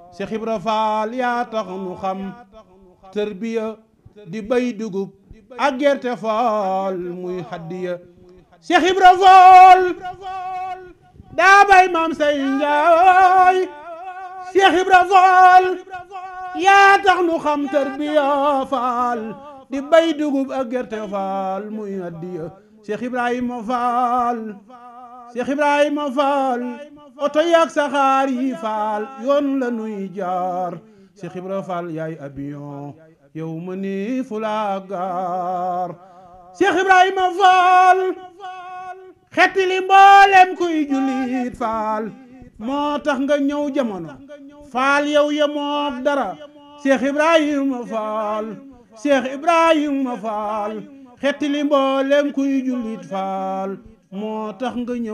Cheikh Ibra Faal yaa tax nu xam tërbiya di bay dugub ak gerte faal muy haddiya Cheikh Ibra Faal daa bay maam say njaay Cheikh Ibra Faal yaa tax nu xam tërbiya faal di bay dugub ak gerte faal muy haddiya Cheikh Ibrahima Faal Cheikh Ibrahima Faal oto yaag saxaar yi faal yoon la nuy jaar Cheikh Ibrahima Faal yaay avion yow ma ni fu la gaar Cheikh Ibrahima Faal xetti li mboolem kuy jullit faal moo tax nga ñëw jamono faal yow yemook dara Cheikh Ibrahima Faal Cheikh Ibrahima Faal xetti li mboolem kuy jullit faal moo tax nga ñëw